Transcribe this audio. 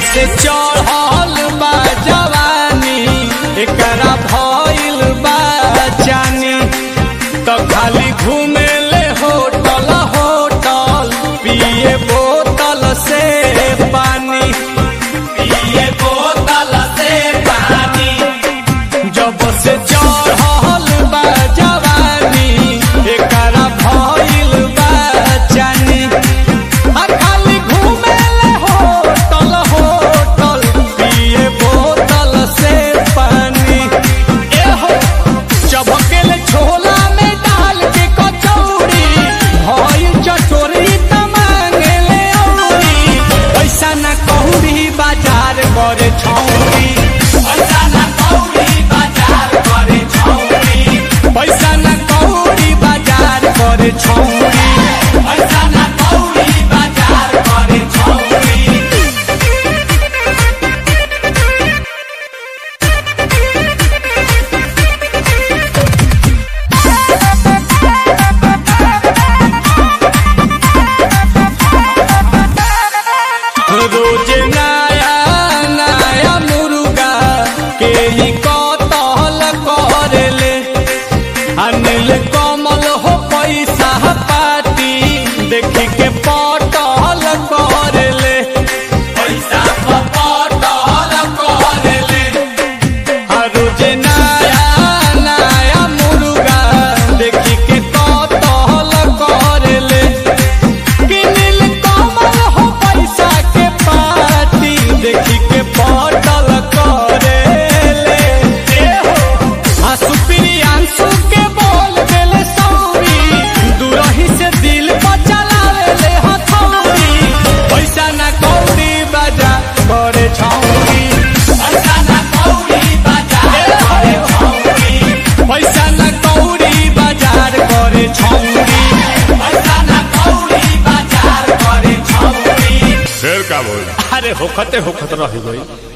से चढ़ल बा जवानी एकरा भइल बा जानी तो खाली घूमे ले होटल होटल पिए बोतल से पानी पिए बोतल से पानी जब से चढ़ल बा जवानी एकरा भइल बा जानी आ खाली घूमे ले होटल होटल पिए बोतल से पानी ए हो चबकेले छोला में डाल के कचौड़ी भइल चटोरी त मांगेले औरी पैसा ना कौड़ी बाजार करे छौरी पैसा ना कौड़ी बाजार करे छौरी पैसा ना कौड़ी बाजार करे छौरी पैसा ना कौड़ी बाजार करे छौरी रोज नया नया मुर्गा के ही कतल करेले अनिल कमल हो पैसा पाती देखी के पटल करेले पैसा पटल करेले आ रोज नया नया मुर्गा देखी के कतल करेले किनिल कमल हो पैसा के पार्टी देखी के पटल करेले ए हो आ सुप्रियांशु के बोल देले सौरी दूरही से दिल पर चलावेले हथौड़ी पैसा ना कौड़ी बाजा करे छौरी पैसा ना कौड़ी बाजार करे छौरी पैसा ना कौड़ी बाजार करे छौरी पैसा ना कौड़ी बाजार करे छौरी फिर का बोल अरे होखते होखत रह गई